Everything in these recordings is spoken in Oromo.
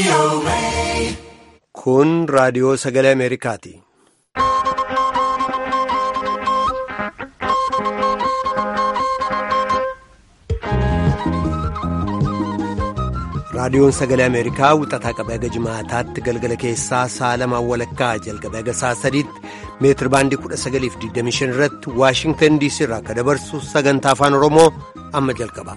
Kun raadiyoo sagalee Ameerikaati. Raadiyoon sagalee Ameerikaa wixataa qabee haga jimaataatti galgala keessaa sa'a lamaan walakkaa jalqabee haga sa'a sadiitti meetir baandii 1925 irratti Waashingtan DC irraa akka dabarsu sagantaa afaan Oromoo amma jalqaba.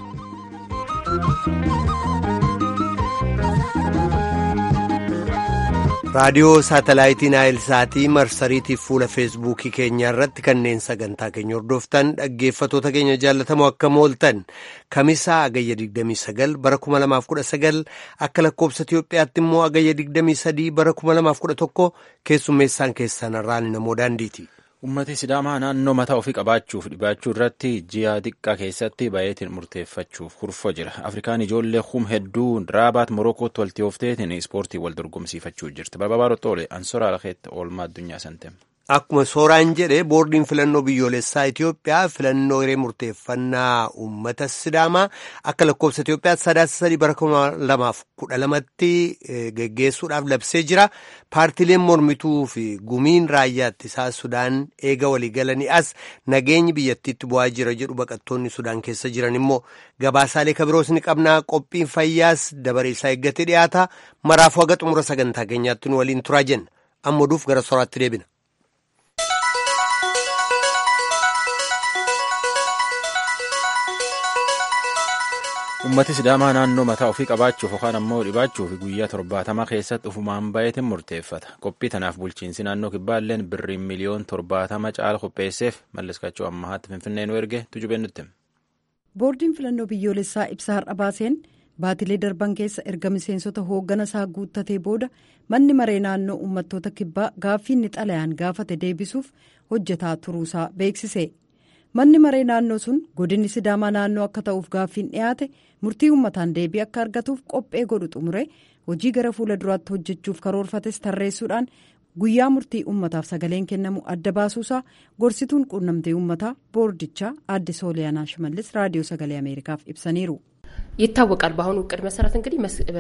raadiyoo saatalaayitii naayilsaatii marsariitiif fuula feesbuukii keenyaa irratti kanneen sagantaa keenya hordoftan dhaggeeffatoota keenya jaallatamoo akka mooltan kamisaa agayya 29 bara 2019 akka lakkoobsa Itiyoophiyaatti immoo agayya 23 bara 2011 keessummeessaan keessan irraan namoo daandiiti. Ummati Sidaamaa naannoo mataa ofii qabaachuuf dhibaachuu irratti ji'a xiqqaa keessatti baay'eetiin murteeffachuuf kurfoo jira. Afrikaan ijoollee hum hedduu raabaat Morokootti walitti oofteetiin ispoortii wal dorgomsiifachuu jirti. Barbaadaa Roxoole Ansoraa Lakeetti oolmaa addunyaa santeem. Akkuma sooraan jedhe boordiin filannoo biyyoolessaa Itiyoophiyaa filannoo hiree murteeffannaa uummata Sidaamaa akka lakkoofsa Itiyoophiyaa sadaasa sadii bara kuma lamaaf kudha lamatti geggeessuudhaaf labsee jira. Paartileen mormituu fi gumiin raayyaa ittisaa Sudaan eega waliigalanii as nageenyi biyyattiitti bu'aa jira jedhu baqattoonni Sudaan keessa jiran immoo gabaasaalee kabiroos ni qabnaa qophiin fayyaas dabaree isaa eeggatee dhiyaata. Maraafuu haga xumura sagantaa keenyaatti nu waliin turaa jenna. Amma oduuf gara sooraatti deebina. Ummati Sidaamaa naannoo mataa ofii qabaachuuf yookaan ammoo dhibaachuuf guyyaa torbaatama keessatti ufumaan baay'eetiin murteeffata. Qophii tanaaf bulchiinsi naannoo kibbaalleen birriin miliyoon torbaatama caala qopheesseef mallaskachuu ammahaatti finfinnee nu erge tujubee nutti. Boordiin filannoo biyyoolessaa ibsa har'a baaseen baatilee darban keessa erga miseensota hooggana isaa guuttatee booda manni maree naannoo uummattoota kibbaa gaaffii inni xalayaan gaafate deebisuuf hojjetaa turuusaa beeksise. manni maree naannoo sun godinni sidaamaa naannoo akka ta'uuf gaaffiin dhiyaate murtii uummataan deebii akka argatuuf qophee godhu xumure hojii gara fuula duraatti hojjechuuf karoorfates tarreessuudhaan guyyaa murtii uummataaf sagaleen kennamu adda baasuusaa gorsituun quunnamtee uummataa boordichaa aadde sooliyaanaa shimallis raadiyoo sagalee ameerikaaf ibsaniiru. ይታወቃል በአሁኑ እቅድ መሰረት እንግዲህ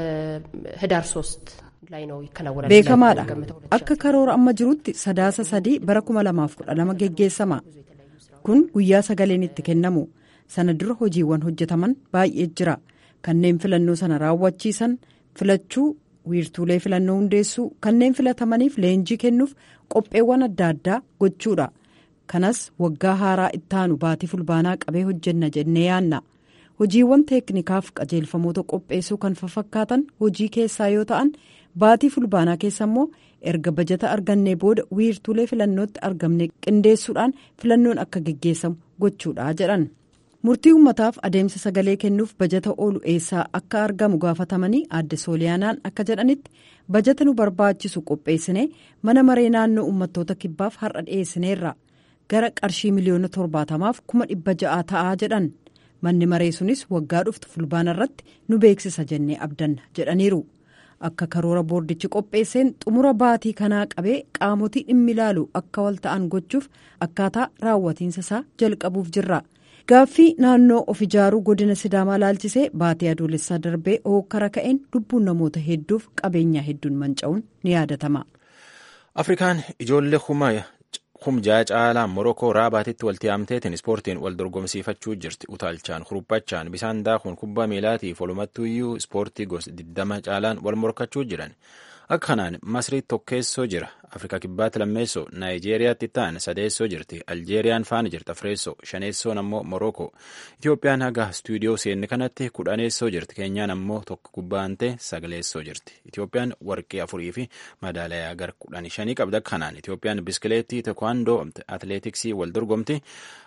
ህዳር ሶስት ላይ ነው ይከናወናል beekamaadha akka karoora amma jirutti sadaasa sadii bara kuma lamaaf kudha lama geggeessama. kun guyyaa sagaleen itti kennamu sana dura hojiiwwan hojjetaman baay'ee jira kanneen filannoo sana raawwachiisan filachuu wiirtuulee filannoo hundeessuu kanneen filatamaniif leenjii kennuuf qopheewwan adda addaa gochuudha kanas waggaa haaraa ittaanu baatii fulbaanaa qabee hojjenna jennee yaanna hojiiwwan teeknikaaf qajeelfamoota qopheessuu kan fakkaatan hojii keessaa yoo ta'an baatii fulbaanaa keessa immoo erga bajata argannee booda wiirtuulee filannootti argamne qindeessuudhaan filannoon akka geggeessamu gochuudha jedhan murtii uummataaf adeemsa sagalee kennuuf bajata oolu eessaa akka argamu gaafatamanii aadde sooliyaanaan akka jedhanitti bajata nu barbaachisu qopheessine mana maree naannoo uummattoota kibbaaf har'a dhiyeessineerra gara qarshii miliyoona torbaatamaaf kuma dhibba ja'aa ta'aa jedhan manni maree sunis waggaa dhuftu fulbaana irratti nu beeksisa jennee abdanna jedhaniiru. akka karoora boordichi qopheesseen xumura baatii kanaa qabee qaamotii dhimmi ilaalu akka wal ta'an gochuuf akkaataa raawwatiinsa isaa jalqabuuf jirra gaaffii naannoo of ijaaruu godina sidaamaa laalchisee baatii adoolessaa darbee hookkara ka'een lubbuun namoota hedduuf qabeenyaa hedduun manca'uun ni yaadatama. Afrikaan ijoollee humjaa caalaa morokoo raabaatitti walitti yaamteetiin ispoortiin wal dorgomsiifachuu jirti utaalchaan kuruphachaan bisaan daakuun kubbaa miilaatiif walumattuuyyuu ispoortii gosa 20 caalaan wal morkachuu jiran akka kanaan masrii tokkeessoo jira afrikaa kibbaatti lammeessoo naayijeeriyaatti ta'an sadeessoo jirti aljeeriyaan faana jirti afreessoo shaneessoon ammoo morokoo itiyoophiyaan haga istuudiyoo seenne kanatti kudhaneessoo jirti keenyaan ammoo tokko gubbaantee sagaleessoo jirti itiyoophiyaan warqee afurii fi madaalayaa gara kudhanii shanii qabda kanaan itiyoophiyaan biskileettii tekwaandoo atileetiksii wal dorgomti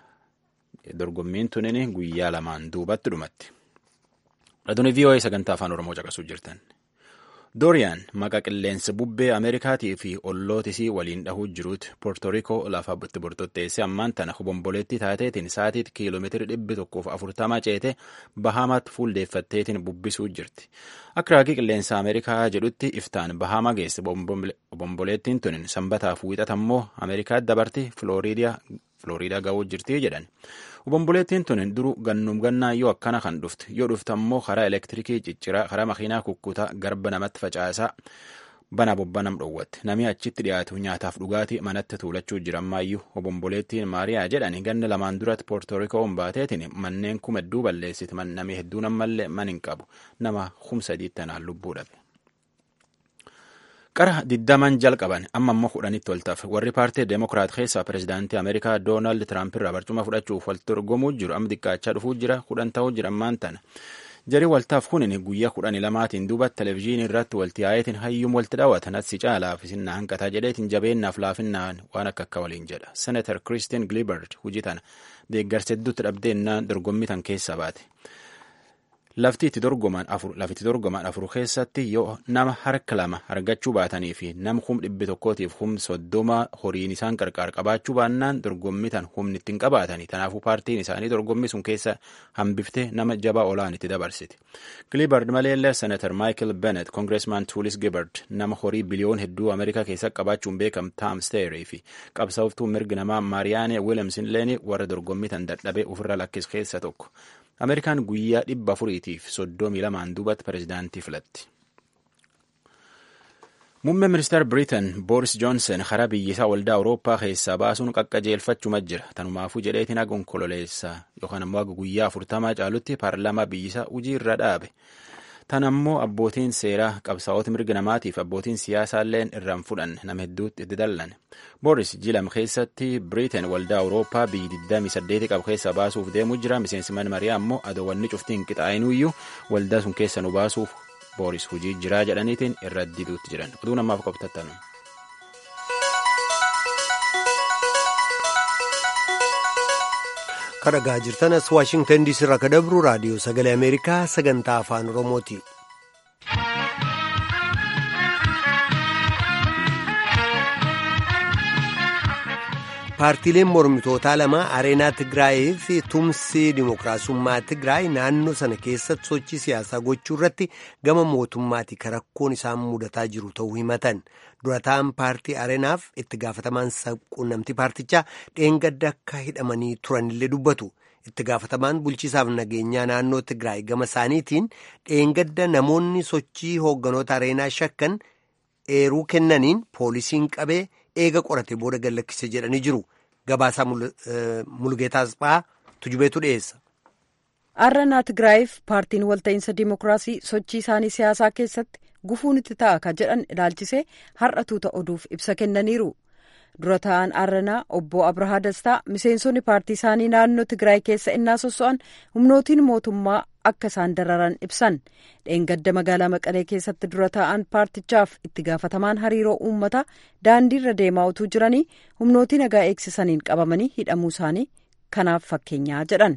dorgommiin tunin guyyaa lamaan duubatti dhumatti raadiyoo vii'oo'ee sagantaa afaan oromoo caqasuu jirtan. dooriyaan maqaa qilleensa bubbee ameerikaatii fi ollootisii waliin dhahuu jiruuti poortorikoo lafa itti bortotteesse ammaan tana hobomboleetti taateetiin sa'atiitti kiiloomeetira dhibbi tokkoof afurtama ceete bahaamaatti fuuldeeffatteetiin bubbisuu jirti akka raagii qilleensa ameerikaa jedhutti iftaan bahaama geesse obomboleettiin tunin sanbataaf wiixata immoo ameerikaa dabarti filooriidiyaa Filooriidaa ga'uu jirti jedhan. Obomboleettiin tun duru gannuum gannaa yoo akkana kan dhufte yoo dhufte ammoo karaa elektirikii cicciraa karaa makiinaa kukkutaa garba namatti facaasaa bana bobbanam dhoowwatte namni achitti dhiyaatu nyaataaf dhugaatii manatti tuulachuu jira ammayyuu obomboleettiin maariyaa jedhani ganna lamaan duratti poortorikoon baateetiin manneen kuma hedduu balleessiti namni hedduun ammallee man hin qabu nama humsa diittanaan lubbuu dhabe. qara diddaman jalqaban amma ammoo kudhanitti ol tafe warri paartii deemokiraat keessaa pirezidaantii ameerikaa doonaald tiraamp irraa barcuma fudhachuuf wal dorgomuu jiru amma xiqqaachaa dhufuu jira kudhan ta'uu jira ammaan tana jarii waltaaf kunin guyyaa kudhanii lamaatiin duuba televezyiinii irratti walti yaayetiin hayyuun walti dhaawatan asii caalaaf isin hanqataa jedheetiin jabeennaaf laafinnaan waan akka akka waliin jedha senatar kiristiin gilibard hujii tana deeggarsa hedduutti dhabdeennaan dorgommii tan keessa baate. lafti itti dorgoman afur lafitti dorgoman afur keessatti yoo nama harka lama argachuu baatanii fi nama hum dhibbi tokkootiif hum soddoma horiin isaan qarqaar qabaachuu baannaan dorgommii tan humni ittiin qabaatanii tanaafuu paartiin isaanii dorgommii sun keessa hambiftee nama jabaa olaan itti dabarsiti. Gilibard maleellee senatar Michael Bennett kongireesmaan Tuulis Gibard nama horii biliyoon hedduu Ameerikaa keessa qabaachuun beekam Tom Steerii fi qabsaa'oftuu mirgi namaa Maariyaane Wiilemsin Leeni warra dorgommii tan dadhabee ofirra lakkis keessa tokko. Ameerikaan guyyaa dhibba afuriitiif soddomii lamaan duubatti pirezidaantii filatti. Muummeen ministeera Biriitan Booris Joonsen karaa biyyisaa waldaa Awurooppaa keessaa baasuun qaqqajeelfachuma jira. Tanumaafuu jedheetiin haga onkololeessaa yookaan ammoo haga guyyaa afurtamaa caalutti paarlaamaa biyyisaa hojii irra dhaabe. Tan ammoo abbootiin seeraa qabsaa'ota mirga namaatiif abbootiin siyaasaalleen irraan fudhanne nama hedduutti itti dallan. Booris jilam keessatti Biriitan waldaa Awurooppaa biyyi 28 qabu keessa baasuuf deemuu jira. Miseensi mana mariyaa ammoo adoowwanni cuftiin qixaa'inuyyuu waldaa sun keessa nu baasuuf Booris hojii jiraa jedhaniitiin irra diduutti jiran. Oduu namaaf qabtattanu. kadhagaa jirtanas waashingtan diisii irraa ka dabru raadiyoo sagalee ameerikaa sagantaa afaan oromooti. paartiileen mormitootaa lama areenaa tigraayii fi tumsi dimookiraasummaa tigraay naannoo sana keessatti sochii siyaasaa gochuu irratti gama mootummaati ka rakkoon isaan mudataa jiru ta'uu himatan durataan paartii areenaaf itti gaafatamaan quunnamtii paartichaa dheengadda akka hidhamanii turanillee dubbatu. itti gaafatamaan bulchiisaaf nageenyaa naannoo tigraay gama isaaniitiin dheengadda namoonni sochii hoogganoota areenaa shakkan eeruu kennaniin poolisiin qabee eega qorate booda gallakkise jedhanii jiru gabaasaa mulgeetaa asxaa tujubeetu dhiyeessa. Arranaa Tigraayiif paartiin walta'iinsa dimookiraasii sochii isaanii siyaasaa keessatti gufuun itti ta'a ka jedhan ilaalchisee har'a tuuta oduuf ibsa kennaniiru. dura ta'an arranaa obbo abrahaa dastaa miseensonni paartii isaanii naannoo tigraay keessa innaa sosso'an humnootiin mootummaa akka isaan dararan ibsan dheengadda magaalaa maqalee keessatti dura ta'an paartichaaf itti gaafatamaan hariiroo uummataa daandiirra deemaa utuu jiranii humnootii nagaa eegsisaniin qabamanii hidhamuu isaanii kanaaf fakkeenyaa jedhan.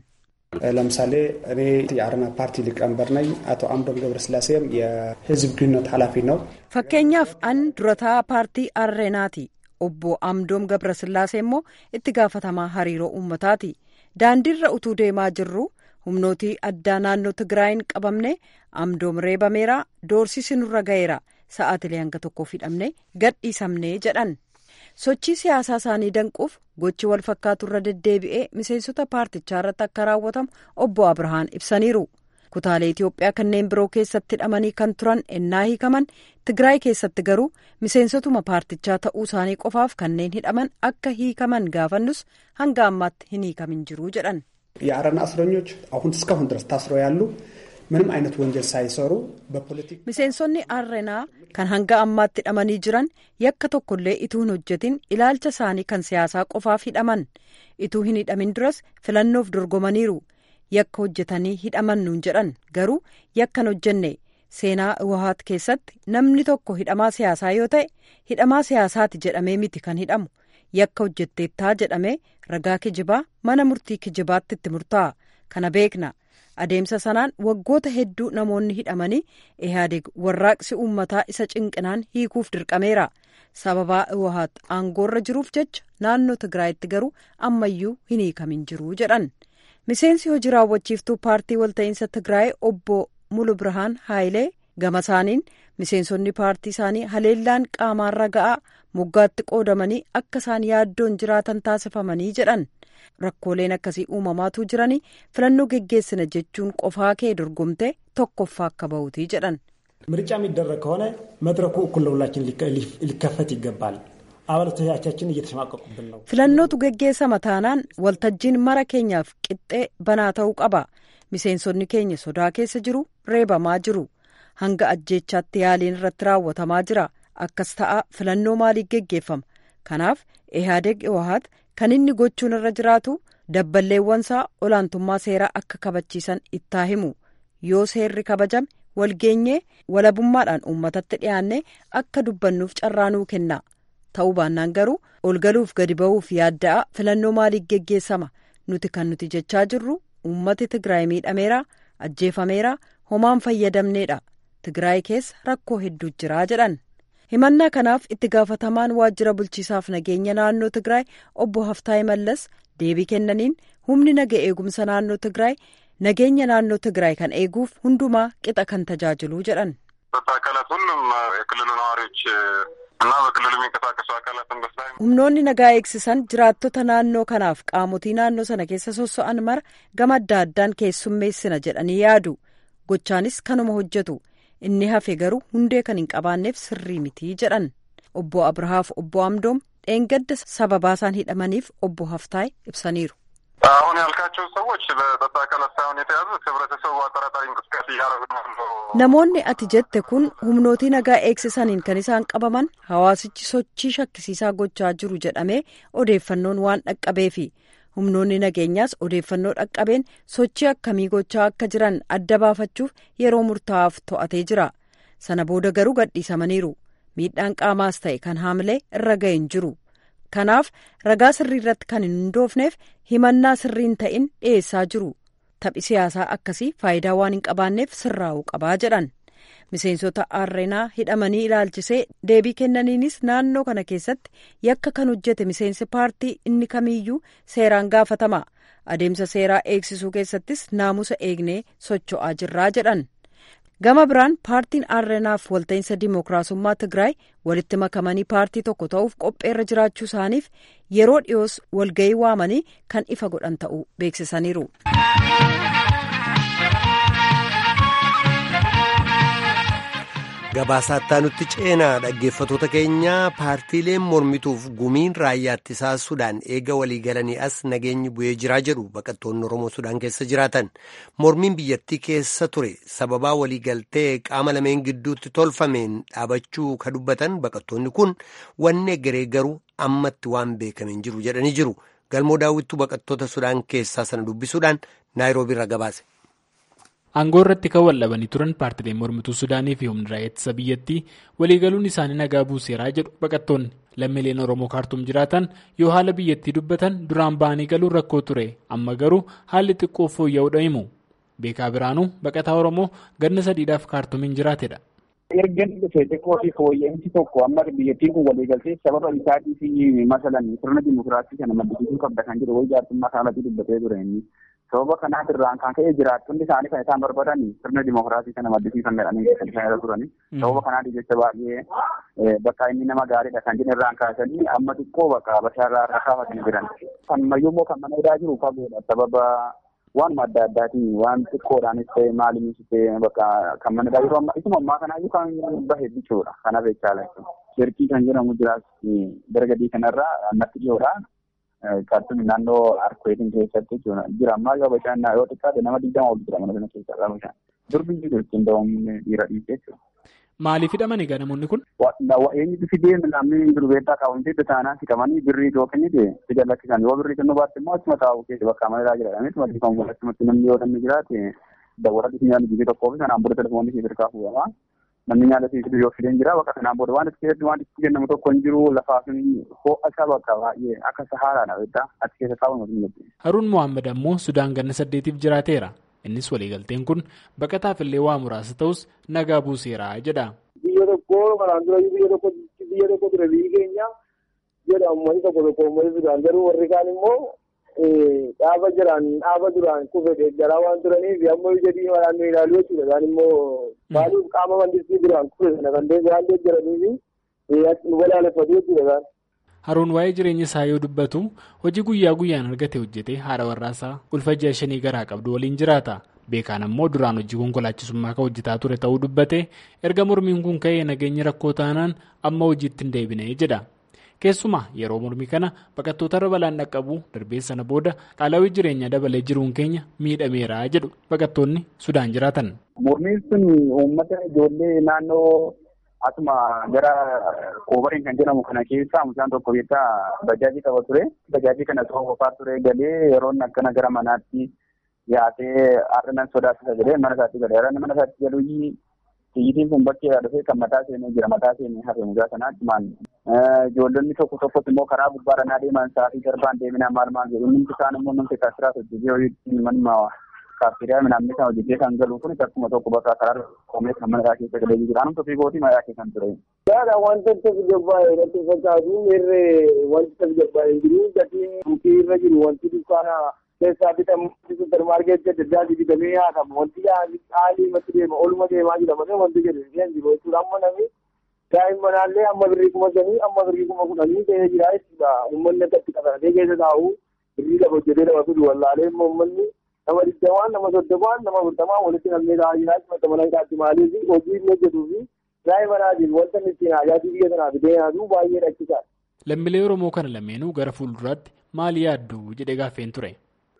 ለምሳሌ እኔ የአረና ፓርቲ ሊቀመንበር ነኝ። አቶ አምዶም ገብረስላሴም የህዝብ ግንኙነት ኃላፊ ነው። fakkeenyaaf an durataa paartii arreenaati. obbo amdoom gabrasillaasee immoo itti gaafatamaa hariiroo uummataati daandiirra utuu deemaa jirru humnootii addaa naannoo tigraayin qabamne amdoom reebameera doorsisi nurra ga'eera sa'aatilee hanga tokkoof hidhamne gadhiisamne jedhan sochii siyaasaa isaanii danquuf gochi wal fakkaatu irra deddeebi'ee miseensota paartichaa irratti akka raawwatamu obbo abrahaan ibsaniiru. kutaalee Itoophiyaa kanneen biroo keessatti hidhamanii kan turan ennaa hiikaman Tigraay keessatti garuu miseensotuma paartichaa ta'uu isaanii qofaaf kanneen hidhaman akka hiikaman gaafannus hanga ammaatti hin hiikamin jiru jedhan. የአረና እስረኞች አሁን እስካሁን ድረስ ታስረው ያሉ ምንም አይነት ወንጀል ሳይሰሩ በፖለቲክ miseensonni arrenaa kan hanga ammaatti hidhamanii jiran yakka tokkollee ituu hin hojjetin ilaalcha isaanii kan siyaasaa qofaaf hidhaman ituu hin hidhamin duras filannoof dorgomaniiru. yakka hojjetanii hidhaman nuun jedhan garuu yakkan hojjenne seenaa iwahaat keessatti namni tokko hidhamaa siyaasaa yoo ta'e hidhamaa siyaasaati jedhamee miti kan hidhamu yakka hojjetteettaa jedhamee ragaa kijibaa mana murtii kijibaatti itti murtaa'a kana beekna adeemsa sanaan waggoota hedduu namoonni hidhamanii ihaadeg warraaqsi uummataa isa cinqinaan hiikuuf dirqameera sababaa iwahaat aangoorra jiruuf jecha naannoo tigraayitti garuu ammayyuu hin hiikamin jiru jedhan. miseensi hojii raawwachiiftuu paartii walta'iinsa tigraay obbo mulu birhaan haayilee gama isaaniin miseensonni paartii isaanii haleellaan qaamaarra ga'aa moggaatti qoodamanii akka isaan yaaddoon jiraatan taasifamanii jedhan rakkooleen akkasii uumamaatu jiranii filannoo geggeessina jechuun qofaa kee dorgomte tokkoffaa akka bahutii jedhan. ምርጫ የሚደረግ ከሆነ መድረኩ እኩል ለሁላችን ሊከፈት ይገባል። አባላቶቻችን እየተሸማቀቁብን ነው። filannootu geggeessama taanaan waltajjiin mara keenyaaf qixxee banaa ta'uu qaba miseensonni keenya sodaa keessa jiru reebamaa jiru hanga ajjeechaatti yaaliin irratti raawwatamaa jira akkas ta'a filannoo maaliif geggeeffama kanaaf ihaadeg iwahaat kan inni gochuun irra jiraatu dabballeewwansaa olaantummaa seeraa akka kabachiisan ittaa himu yoo seerri kabajame walgeenyee walabummaadhaan uummatatti dhiyaannee akka dubbannuuf carraanuu kenna ta'uu baannaan garuu ol galuuf gadi ba'uuf yaadda'a filannoo maaliif geggeessama nuti kan nuti jechaa jirru uummati tigraay miidhameera ajjeefameera homaan fayyadamneedha tigraay keessa rakkoo hedduu jiraa jedhan himannaa kanaaf itti gaafatamaan waajjira bulchiisaaf nageenya naannoo tigraay obbo haftaay mallas deebii kennaniin humni naga eegumsa naannoo tigraay nageenya naannoo tigraay kan eeguuf hundumaa qixa kan tajaajiluu jedhan. አካላት ሁሉም የክልሉ ነዋሪዎች እና በክልሉ የሚንቀሳቀሱ አካላትን በስራ humnoonni nagaa eegsisan jiraattota naannoo kanaaf qaamotii naannoo sana keessa sosso'an mara gama adda addaan keessummeessina jedhanii yaadu gochaanis kanuma hojjetu inni hafe garuu hundee kan hin qabaanneef sirrii mitii jedhan obbo abrahaaf obbo amdoom dheengadda sababaa isaan hidhamaniif obbo haftaay ibsaniiru. አሁን ያልካቸው ሰዎች በጸጥታ አካላት ሳይሆን የተያዙት ህብረተሰቡ አጠራጣሪ እንቅስቃሴ እያደረጉ ነው። namoonni ati jette kun humnootii nagaa eegsisaniin kan isaan qabaman hawaasichi sochii shakkisiisaa gochaa jiru jedhamee odeeffannoon waan dhaqqabeefi humnoonni nageenyaas odeeffannoo dhaqqabeen sochii akkamii gochaa akka jiran adda baafachuuf yeroo murtaa'aaf to'atee jira sana booda garuu gadhiisamaniiru miidhaan qaamaas ta'e kan haamilee irra ga'e hin jiru kanaaf ragaa sirrii irratti kan hin hundoofneef himannaa sirriin ta'in dhiyeessaa jiru. taphi siyaasaa akkasii faayidaa waan hin qabaanneef sirraa'uu qabaa jedhan miseensota aarreenaa hidhamanii ilaalchisee deebii kennaniinis naannoo kana keessatti yakka kan hojjete miseensi paartii inni kamiiyyuu seeraan gaafatama adeemsa seeraa eegsisuu keessattis naamusa eegnee socho'aa jirraa jedhan gama biraan paartiin aarreenaaf walta'iinsa dimookiraasummaa tigraay walitti makamanii paartii tokko ta'uuf qopheerra jiraachuu isaaniif yeroo dhiyoos walga'ii waamanii kan ifa godhan ta'uu beeksisaniiru. Gabaasaa nutti ceenaa dhaggeeffatoota keenya paartiileen mormituuf gumiin raayyaa ittisaa Sudaan eega waliigalanii as nageenyi bu'ee jiraa jedhu baqattoonni Oromoo Sudaan keessa jiraatan. Mormiin biyyattii keessa ture sababaa waliigaltee qaama lameen gidduutti tolfameen dhaabachuu ka dubbatan baqattoonni kun wanni egeree garuu ammatti waan beekameen jiru jedhanii jiru. Galmoo daawwittuu baqattoota Sudaan keessaa sana dubbisuudhaan Naayiroobii irra gabaase. Aangoo irratti kan wallabanii turan paartileen mormituu Sudaanii fi humna raayyaa ittisa biyyattii waliigaluun isaanii nagaa buuseeraa jedhu baqattoonni lammiileen Oromoo kaartuum jiraatan yoo haala biyyattii dubbatan duraan ba'anii galuun rakkoo ture amma garuu haalli xiqqoo fooyya'uudha himu. Beekaa Biraanuu baqataa Oromoo ganna sadiidhaaf kaartuumiin jiraatedha. erga dhufee xiqqoo fi fooyya'insi tokko amma biyyattiin kun waliigaltee sababa isaatii fi masalan sirna dimokiraasii kana maddisiisuu qabda kan jedhu wayii jaarsummaa isaaniitii dubbatee ture inni. sababa kanaaf irraan kan ka'e jiraattonni isaanii kan isaan barbaadan sirna dimokiraasii kana maddisiisan jedhanii kan isaan irra turani. Sababa kanaaf jecha baay'ee bakka inni nama gaariidha kan jedhan irraan kaasanii amma xiqqoo bakka bashaarraa irra kaafatanii jiran. Kan mayyummoo kan mana hidhaa jiru fagoodha sababa waanuma adda addaatiin waan xiqqoodhaanis ta'e maaliinis ta'e bakka kan mana hidhaa jiru amma isuma ammaa kanaayyuu kan bahe jechuudha. Kanaaf jechaadha. Shirkii kan jedhamu jiraas dargadii kanarraa natti dhiyoodha. Kaartuun naannoo Arkoeetiin keessatti jira. Ammaa yoo bishaan yoo xiqqaate nama digdama ol jira mana sana keessa qaba bishaan. Durbi jiru ittiin da'umni dhiira dhiisee jechuudha. Maaliif hidhamanii egaa namoonni kun? Eenyutu fidee namni durbeettaa qabuun taanaan hidhamanii birrii yoo kennite fida lakkisan yoo birrii kennuu baatte immoo achuma taa'u keessa bakka amalaa jedhamanii mati kan achumatti namni yoo namni jiraate dawwara dhufnaan biyya tokkoo fi sanaan booda telefoonni fi hirkaa fuudhama. namni nyaata siisu yoo fideen jira bakka kanaan booda waan itti keessatti waan itti kennamu tokko hin jiru lafaa fi ho'a isaa bakka baay'ee akka sahaaraadha beektaa achi keessa taa'u hin jirti. Haruun Mohaammed ammoo Sudaan ganna saddeetiif jiraateera. Innis waliigalteen kun baqataaf illee waa muraasa ta'us nagaa buuseera jedha. Biyya tokko kanaan dura biyya tokko biyya tokko ture biyyi keenya jedha uummanni tokko tokko uummanni Sudaan garuu warri kaan immoo dhaaba jiran dhaaba duraan kufe deeggaraa waan turaniif ammoo ija diimaadhaan nu ilaalu jechuudha. Isaan immoo maaliif qaama mandistii duraan kufe sana kan waan deeggaraniif nu balaaleffatu jechuudha isaan. Haroon waa'ee jireenya isaa yoo dubbatu hojii guyyaa guyyaan argate hojjetee haadha warraasaa ulfa ji'a shanii garaa qabdu waliin jiraata. Beekaan ammoo duraan hojii konkolaachisummaa kan hojjetaa ture ta'uu dubbate erga mormiin kun ka'ee nageenyi rakkoo taanaan amma hojiitti hin deebine jedha. Keessumaa yeroo mormii kana baqattootarra balaan dhaqqabu darbee sana booda qaala'ii jireenyaa dabalee jiruun keenya miidhameera jedhu baqattoonni Sudaan jiraatan. Mormiin sun uummata ijoollee naannoo asuma gara koobariin kan jedhamu kana keessa mucaan tokko beektaa bajaajii qaba ture. Bajaajii kana soofaa ture galee yeroon akkana gara manaatti yaatee har'a sodaachisa jedhee mana isaatti galee har'a mana isaatti galuu xiyyitiin kun bakkeedhaa dhufee kan mataa seenee jira mataa seenee hafe mucaa sanaatti maal ijoollonni tokko tokkos immoo karaa gubbaarra naa deeman sa'aatii darbaan deeminaa maal maal jedhu inni isaan immoo namni kaasiraas hojjetee hojjetiin manuma kaaffeeriyaa midhaan sana hojjetee kan galu kun akkuma tokko bakka karaa koomee kan mana keessa galee jira anum tokko gootii mayaa keessa kan ture. Yaada wanta tafi jabbaa'e irratti fakkaatu irree wanti tafi jabbaa'e jiru gatiin buukii irra jiru wanti dukkaana keessaa bitamu supermaarkeetii adda addaati bitamee haatamu wanti haalii matti deema oluma deemaa jira malee wanti jedhu hin jiru jechuudha amma namni daa'immanaallee amma birrii kuma shanii amma birrii kuma kudhanii ta'ee jira jechuudha uummanni akkatti qabatee keessa taa'u birrii lama hojjetee lama fidu wallaalee immoo uummanni nama digdamaan nama soddomaan nama afurtamaan walitti namnee taa'aa jira jechuudha mana hidhaatti maaliif hojii inni hojjetuu fi daa'immanaatiif wanta inni ittiin haajaatii biyya sanaa fidee yaadu baay'ee rakkisaadha. Lammiilee Oromoo kana lameenuu gara fuulduraatti maal yaaddu jedhee gaaffeen ture.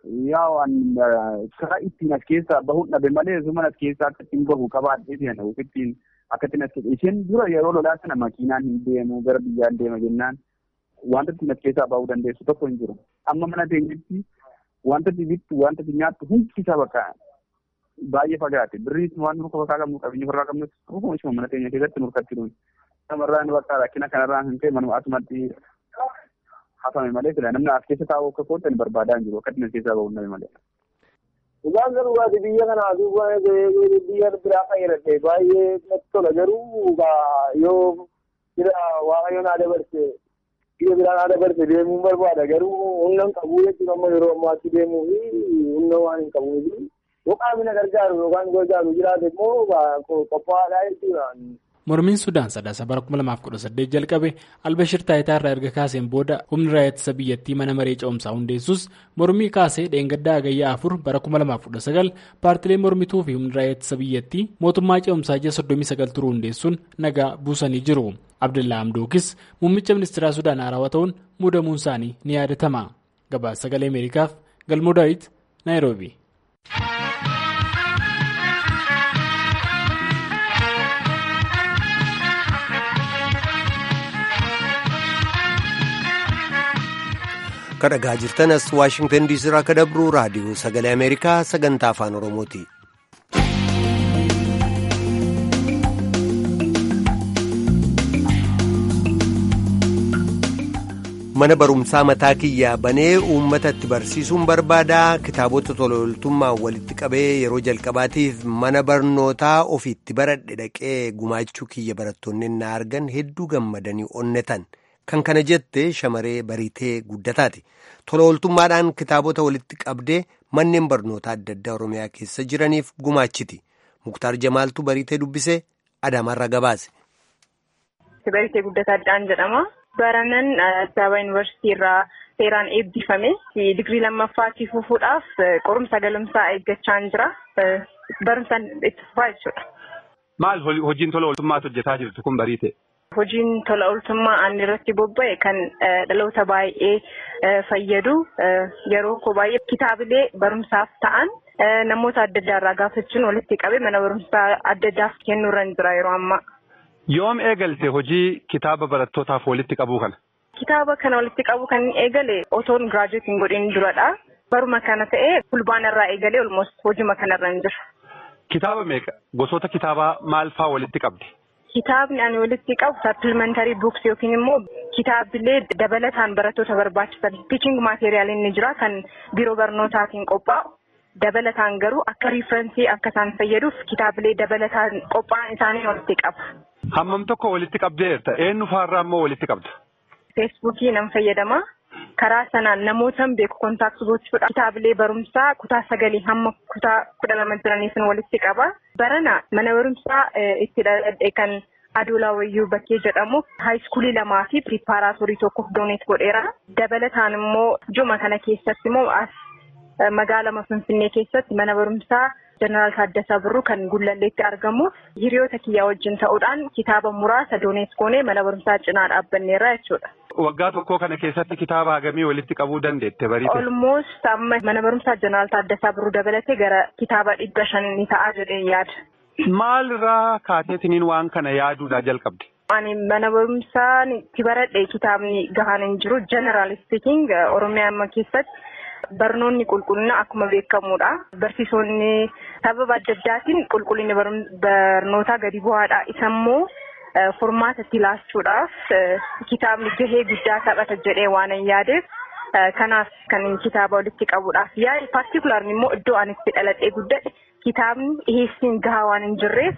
Yaa karaa ittiin as keessaa bahuun dhabe malee zuma as keessaa akka ittiin bahu qabaadhee deema ittiin akka ittiin as isheen dura yeroo lolaa sana makiinaan hin deemu gara biyyaan deema jennaan wanta ittiin as keessaa bahuu dandeessu tokko hin jiru. Amma mana teenyetti wanta itti bittu wanta itti nyaattu hundi isaa bakka baay'ee fagaate birrii waan nurka bakkaa qabnu qabeenya ofirraa qabnu tokkuma ishuma mana teenya keessatti nurkatti dhuun. Namarraan bakka rakkina kanarraan hin ta'e manuma asumatti hafame malee fila namni as keessa taa'u akka kootan barbaadaa hin jiru akka ittiin as keessaa bahuun dhabe malee. Dhugaan garuu waati biyya kanaa duuba biyya biraa fayyadadhe baay'ee natti tola garuu yoo jira waaqayyo naa dabarse biyya biraa naa dabarse deemuun barbaada garuu humna hin qabu jechuudha amma yeroo ammaatti deemuu fi humna waan hin qabuuf yoo qaamni na gargaaru yookaan gargaaru jiraate immoo qophaa'aadha jechuudha. Mormiin Sudaan sadaasa bara 2018 jalqabe Albashir Taayitaa irraa erga kaaseen booda humni raayyaa ittisa biyyattii mana maree ce'umsaa hundeessus mormii kaasee dheengaddaa hagayyaa afur bara 2019 paartilee mormituu fi humni raayyaa ittisa biyyattii mootummaa ce'umsaa ji'a 39 turuu hundeessuun nagaa buusanii jiru. Abdullaa Amdookis muummicha ministeeraa Sudaan haarawaa ta'uun muudamuun isaanii ni yaadatama. Gabaasa sagalee Ameerikaaf Galmoo Daawit Naayiroobi. kadhagaa jirtan as waashingtan diisii irraa akka dabru raadiyoo sagalee ameerikaa sagantaa afaan oromooti. mana barumsaa mataa kiyyaa banee uummatatti barsiisuun barbaada kitaabota tola ooltummaan walitti qabee yeroo jalqabaatiif mana barnootaa ofiitti baradhe dhaqee gumaachuu kiyya barattoonni na argan hedduu gammadanii onnetan. kan kana jette shamaree bariitee guddataati tola ooltummaadhaan kitaabota walitti qabdee manneen barnootaa adda addaa oromiyaa keessa jiraniif gumaachiti muktaar jamaaltu bariitee dubbisee adaamaarra gabaase. Bariitee guddataa addaan jedhama. Baranan Addis Ababa Yuunivarsiitii irraa seeraan eebbifame digirii lammaffaatti fufuudhaaf qorumsa galumsaa eeggachaa jira. Barumsaan itti fufaa jechuudha. Maal hojiin tola ooltummaatu hojjetaa jirtu kun bariitee? Hojiin tola ooltummaa ani irratti bobba'e kan dhaloota baay'ee fayyadu yeroo koo baay'ee kitaabilee barumsaaf ta'an namoota adda addaa irraa gaafachuun walitti qabee mana barumsaa adda addaaf kennuurra jira yeroo ammaa. Yoom eegalte hojii kitaaba barattootaaf walitti qabuu kana? Kitaaba kana walitti qabuu kan eegale otoon giraajuweetiin godhin duradha. Baruma kana ta'ee fulbaana irraa eegalee olmost hojii kanarra jira. Kitaaba meeqa? Gosoota kitaabaa maal faa walitti qabdi? Kitaabni ani walitti qabu sappilimentarii buuks yookiin immoo kitaabilee dabalataan barattoota barbaachisan tiiching maateriyaaliin ni jira kan biiroo barnootaatiin qophaa'u. Dabalataan garuu akka riifrensii akka isaan fayyaduuf kitaabilee dabalataan qophaa'an isaanii walitti qaba. Hammam tokko walitti qabdeerta eenyu faarraa immoo walitti qabda? Feesbuukii nan fayyadama. karaa sanaan namootan beeku kontaakti gochuudha. Kitaabilee barumsaa kutaa sagalii hamma kutaa kudha lama jiraniifin walitti qaba. Barana mana barumsaa itti dhaladhe kan adoolaa wayyuu bakkee jedhamu haayiskuulii lamaa fi piripaaraatorii tokkoof dooneet godheera. Dabalataan immoo juma kana keessatti immoo as magaalaa Finfinnee keessatti mana barumsaa jeneraal Taaddasaa Birruu kan Gullalleetti argamu hiriyoota kiyyaa wajjin ta'uudhaan kitaaba muraasa dooneet goonee mana barumsaa cinaa dhaabbanneerra jechuudha. Waggaa tokkoo kana keessatti kitaaba hagamii walitti qabuu dandeette bariite? Olmost amma mana barumsaa jeneraal Taaddasaa Birruu dabalatee gara kitaaba dhibba shanii ni ta'a jedhee yaada. Maal irraa kaateetiniin waan kana yaaduudhaa jalqabde? Ani mana barumsaan itti baradhe kitaabni gahaan hin jiru. General speaking Oromiyaa amma keessatti barnoonni qulqullina akkuma beekamudha. Barsiisonni sababa adda addaatiin qulqullinni barnootaa gadi bu'aadha. Isa immoo furmaata itti laachuudhaaf kitaabni gahee guddaa taphata jedhee waan hin yaadeef kanaaf kan kitaaba walitti qabuudhaaf yaade paartikulaarni immoo iddoo ani itti dhaladhee guddadhe kitaabni dhiheessiin gahaa waan hin jirreef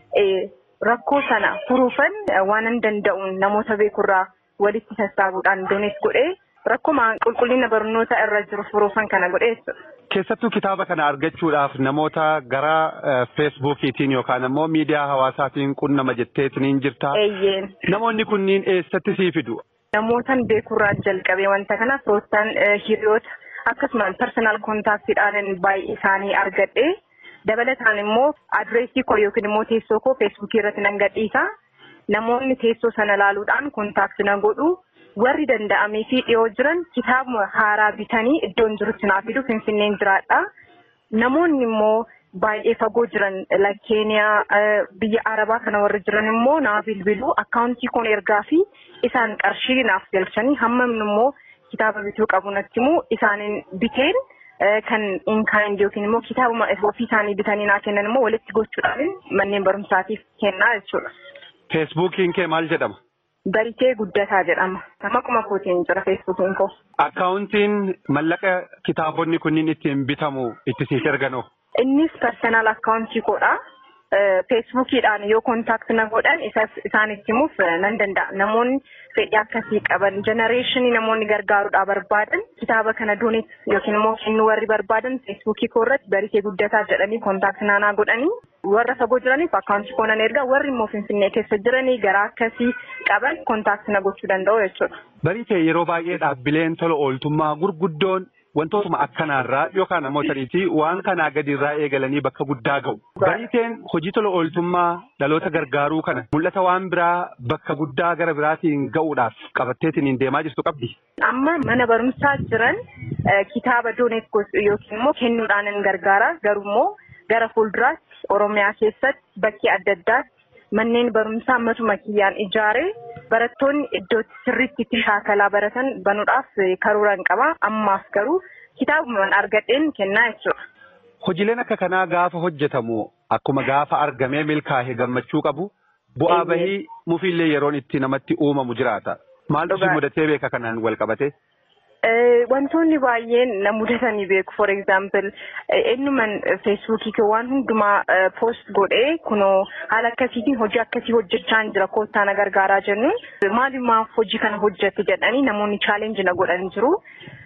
rakkoo sana furuufan waan hin danda'uun namoota beekurraa walitti sassaabuudhaan dooneet godhee rakkuma qulqullina barnoota irra jiru furuufan kana godhee jechuudha. Keessattuu kitaaba kana argachuudhaaf namoota gara feesbuukiitiin yookaan immoo miidiyaa hawaasaatiin qunnama jetteetiin jirta. Eeyyeen. Namoonni kunniin eessatti sii fidu? Namootan beekurraa jalqabee wanta kana firoottan hiriyoota akkasumas persoonaal kontaaktiidhaan baay'ee isaanii argadhe. Dabalataan immoo adireesii koo yookiin immoo teessoo koo feesbuukii irratti nan gadhiisa. Namoonni teessoo sana ilaaluudhaan kontaakti na godhu. Warri danda'amee fi dhiyoo jiran kitaaba haaraa bitanii iddoon jirutti naa fidu finfinneen jiraadha. Namoonni immoo baay'ee fagoo jiran Keeniyaa biyya Arabaa kana warri jiran immoo naa bilbilu akkaawuntii koon ergaa fi isaan qarshii naaf galchanii hammamni immoo kitaaba bituu qabu natti immoo isaaniin biteen. kan inkaayindi yookiin immoo kitaabuma ofii isaanii bitanii naa kennan immoo walitti gochuudhaan manneen barumsaatiif kennaa jechuudha. Feesbuukiin kee maal jedhama? Baritee guddataa jedhama. Maquma kootiin jira feesbuukiin koo. Akkaawuntiin mallaqa kitaabonni kunniin ittiin bitamu itti siif erganoo? Innis persoonaal akkaawuntii koodha. Feesbuukiidhaan yoo kontaakti na godhan isaanitti himuuf nan danda'a. Namoonni fedhii akkasii qaban jenereeshinii namoonni gargaaruudhaa barbaadan kitaaba kana dooneet yookiin immoo kennuu warri barbaadan feesbuukii koo irratti baritee guddataa jedhanii kontaakti naanaa godhanii warra fagoo jiraniif akkaawuntii koo nan ergaa warri immoo finfinnee keessa jiranii garaa akkasii qaban kontaakti na gochuu danda'u jechuudha. Baritee yeroo baay'ee dhaabbileen tola ooltummaa gurguddoon wantootuma akkanaarraa yookaan ammoo sadiitii waan kanaa gadiirraa eegalanii bakka guddaa ga'u. Bariteen hojii tola ooltummaa dhaloota gargaaruu kana mul'ata waan biraa bakka guddaa gara biraatiin ga'uudhaaf qabatteetiin deemaa jirtu qabdi. Amma mana barumsaa jiran kitaaba dooneet yookiin immoo kennuudhaan gargaara garuu immoo gara fuulduraatti Oromiyaa keessatti bakkee adda addaatti manneen barumsaa matuma kiyyaan ijaaree barattoonni iddootti sirriitti itti shaakalaa baratan banuudhaaf karooraan qaba. Ammaaf garuu kitaabumaan argadheen kennaa jechuudha. Hojiileen akka kanaa gaafa hojjetamu akkuma gaafa argamee milkaa'e gammachuu qabu bu'aa bahii mufiillee yeroon itti namatti uumamu jiraata. Maaltu si mudatee beeka kanaan wal qabate? Wantoonni baay'een na mudatanii beeku. For example, eenyuman feesbuukii waan hundumaa post godhee kunoo haala akkasiitiin hojii akkasii hojjechaa jira koottaa na gargaaraa jennuun maalumaaf hojii kana hojjette jedhanii namoonni chaalenji na godhan jiru.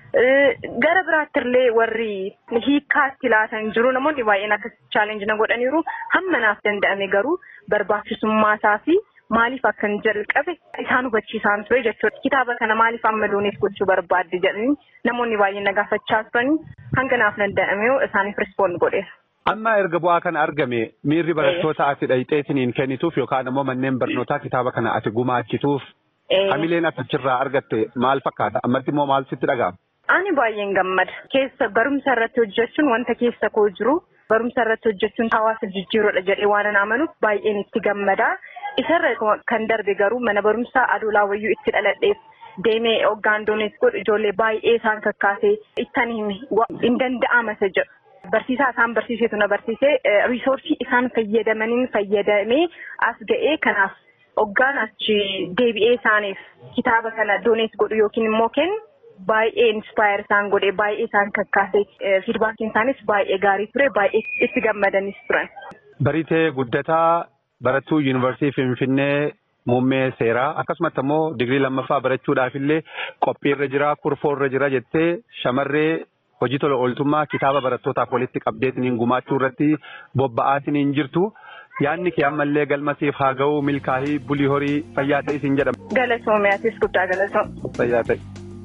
Gara biraatti illee warri hiikkaatti laatan jiru namoonni baay'een akkasii chaalenji na godhaniiru hamma naaf danda'ame garuu barbaachisummaa isaa fi maaliif akkan jalqabe isaan hubachiisaan ture jechuudha. Kitaaba kana maaliif amma dooneet gochuu barbaadde jedhanii namoonni baay'een na gaafachaa turanii hanga naaf danda'ame isaaniif rispoond godheera. Amma erga bu'aa kana argame miirri barattoota ati dhayxeetiniin kennituuf yookaan immoo manneen barnootaa kitaaba kana ati gumaachituuf hamileen ati achirraa argatte maal fakkaata? Ammatti immoo maal sitti dhaga'ama? Ani baay'een gammada. Keessa barumsa irratti hojjechuun wanta keessa koo jiru barumsa irratti hojjechuun hawaasa jijjiiruudha jedhee waan amanuuf baay'een itti gammada. Isarra kan darbe garuu mana barumsaa adoolaa wayyuu itti dhaladheef deemee hoggaan dooneet godhu ijoollee baay'ee isaan kakkaasee ittan himi hin danda'amasa jedhu. Barsiisaa isaan barsiisetu na barsiisee riisoorsii isaan fayyadamaniin fayyadamee as ga'ee kanaaf hoggaan achi deebi'ee isaaniif kitaaba kana dooneet godhu yookiin immoo kennu baay'ee inspire isaan godhee baay'ee isaan kakkaasee fiidbaakiin isaanis baay'ee gaarii ture baay'ee itti gammadanis turan. Baritee guddataa barattuu yuunivarsiitii Finfinnee muummee seeraa akkasumatti immoo digirii lammaffaa barachuudhaaf illee qophiirra jira kurfoorra jira jettee shamarree hojii tola ooltummaa kitaaba barattootaaf walitti qabdeetiniin gumaachuu irratti bobba'aatiniin jirtu. Yaadni kee ammallee galmasiif haa ga'u milkaa'ii bulii horii fayyaa ta'e isin jedhama. Galatoomiyaatiis guddaa galatoom. Fayyaa ta'e.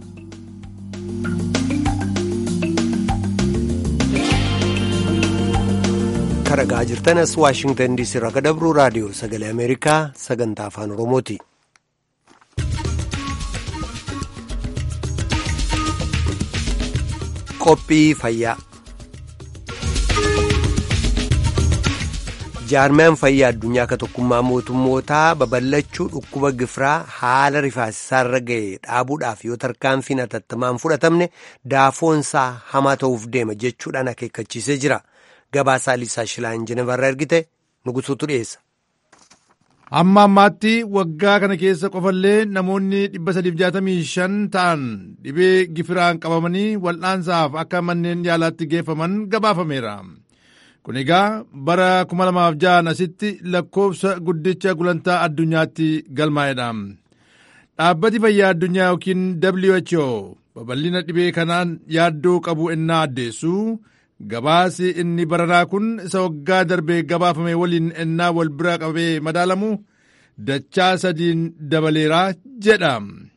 Karagaa jirtanas Waashingtan diisii irraa kadabru raadiyoo sagalee Ameerikaa sagantaa afaan Oromooti. Qophii fayyaa. jaarmiyaan fayyaa addunyaa akka tokkummaa mootummootaa babal'achuu dhukkuba gifiraa haala rifaasisaarra ga'e dhaabuudhaaf yoo tarkaanfiin hatattamaan fudhatamne daafoonsaa hamaa ta'uuf deema jechuudhaan akeekkachiisee jira gabaasaa liisaa shilaan jenevarraa ergite nugusuutu dhiyeessa. Amma ammaatti waggaa kana keessa qofallee namoonni 365 ta'an dhibee gifiraan qabamanii wal'aansaaf akka manneen yaalaatti geeffaman gabaafameera. Kun egaa bara 2006 asitti lakkoofsa guddicha gulantaa addunyaatti galmaa'edha. Dhaabbati fayyaa addunyaa yookiin WHO babal'ina dhibee kanaan yaaddoo qabu ennaa addeessu gabaasi inni baranaa kun isa waggaa darbee gabaafame waliin ennaa wal bira qabee madaalamu dachaa sadiin dabaleeraa jedha.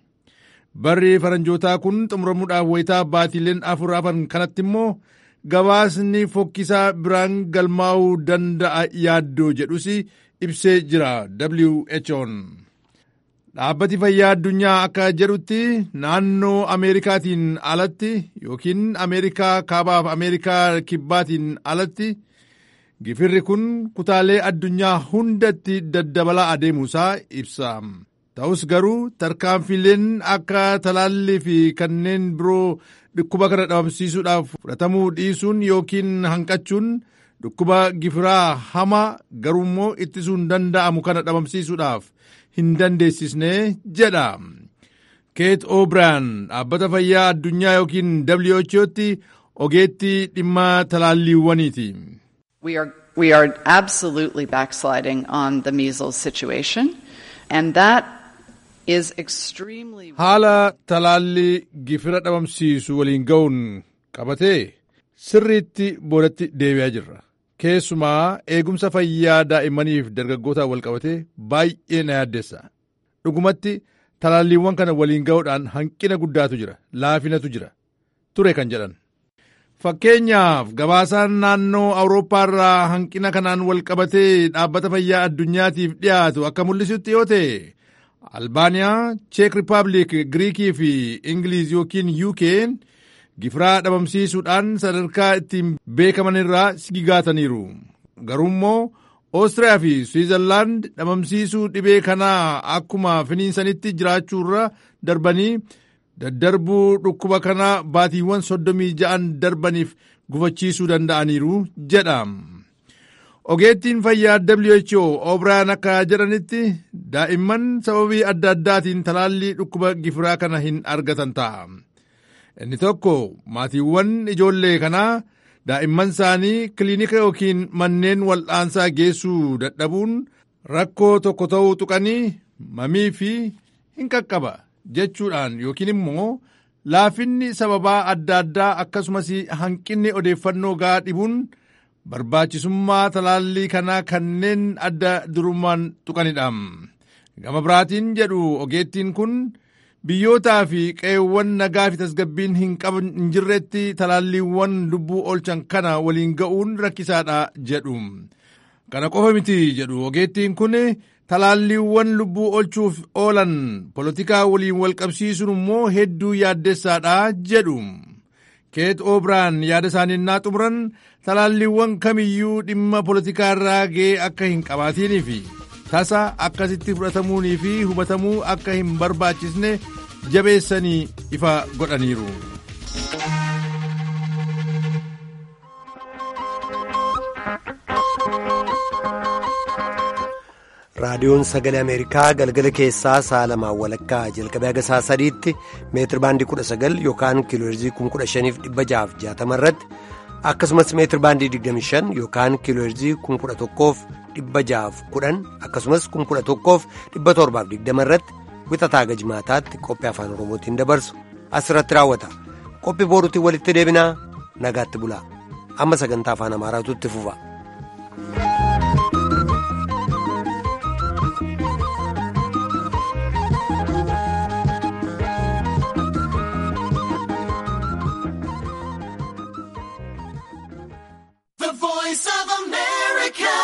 Barri faranjootaa kun xumuramuudhaaf wayitaa baatiileen afur hafan kanatti immoo gabaasni fokkisaa biraan galmaa'uu danda'a yaaddoo jedhus ibsee jira WHO'n. Dhaabbati fayyaa addunyaa akka jedhutti naannoo Ameerikaatiin alatti yookiin Ameerikaa kaabaaf Ameerikaa kibbaatiin alatti gifirri kun kutaalee addunyaa hundatti daddabalaa adeemuusaa ibsa. Ta'us garuu tarkaanfileen akka talaallii fi kanneen biroo dhukkuba kana dhabamsiisuudhaaf fudhatamuu dhiisuun yookiin hanqachuun dhukkuba gifiraa hamaa garuummoo ittisuun danda'amu kana dhabamsiisuudhaaf hin dandeessisne jedha. Keet O'Brien dhaabbata fayyaa addunyaa yookiin WHO'tti ogeettii dhimma talaalliiwwaniiti. We are, we are absolutely backsliding on the measles situation and that is extremely. Haala talaallii gifira dhabamsiisu waliin ga'uun qabatee sirriitti boodatti deebi'aa jirra. Keessumaa eegumsa fayyaa daa'immaniif dargaggootaa wal qabatee baay'ee na yaaddeessa. Dhugumatti talaalliiwwan kana waliin ga'uudhaan hanqina guddaatu jira, laafinatu jira. Ture kan jedhan. Fakkeenyaaf gabaasaan naannoo Awurooppaa irraa hanqina kanaan wal qabatee dhaabbata fayyaa addunyaatiif dhiyaatu akka mul'isutti yoo ta'e Albaaniyaa, Cheek Rippaabilik, Giriikii fi Ingiliiz yookiin UK gifiraa dhabamsiisuudhaan sadarkaa ittiin beekaman irraa sigigaataniiru. Garuu immoo Oostiriyaa fi Swiizerlaand dhabamsiisuu dhibee kanaa akkuma finiinsanitti jiraachuurra darbanii daddarbuu dhukkuba kanaa baatiiwwan soddomii ja'an darbaniif gufachiisuu danda'aniiru jedha. Ogeettiin fayyaa WHO O'Brien akka jedhanitti daa'imman sababii adda addaatiin talaallii dhukkuba gifiraa kana hin argatan ta'a. Inni tokko maatiiwwan ijoollee kanaa daa'imman isaanii kiliinika yookiin manneen wal'aansaa geessuu dadhabuun rakkoo tokko ta'uu tuqanii mamii fi hin qaqqaba jechuudhaan yookiin immoo laafinni sababaa adda addaa akkasumas hanqinni odeeffannoo gahaa dhibuun barbaachisummaa talaallii kanaa kanneen adda durummaan tuqanidha. Gama biraatiin jedhu ogeettiin kun biyyootaa fi qe'eewwan nagaa fi tasgabbiin hin qaban hin jirretti talaalliiwwan lubbuu oolchan kana waliin ga'uun rakkisaadha jedhu. Kana qofa miti jedhu ogeettiin kun talaalliiwwan lubbuu oolchuuf oolan polotikaa waliin wal qabsiisuun immoo hedduu yaaddessaadha jedhu. Keet O'Brien yaada isaanii naa xumuran talaalliiwwan kamiyyuu dhimma polotikaa irraa ga'ee akka hin qabaatiinii fi tasa akkasitti fudhatamuunii fi hubatamuu akka hin barbaachisne jabeessanii ifa godhaniiru. raadiyoon sagalee ameerikaa galgala keessaa sa'a lamaan walakkaa jalqabee haga sa'a sadiitti meetir baandii kudha sagal yookaan kiilooherzii kuma kudha shaniif dhibba jahaaf jaatama irratti akkasumas meetir baandii digdami shan yookaan kiilooherzii kuma kudha tokkoof dhibba ja'aaf kudhan akkasumas kum kudha tokkoof dhibba torbaaf digdama irratti wixataa gajmaataatti qophii afaan oromootiin dabarsu asirratti raawwata qophii booruutiin walitti deebinaa nagaatti bulaa amma sagantaa afaan amaaraatu itti fufa.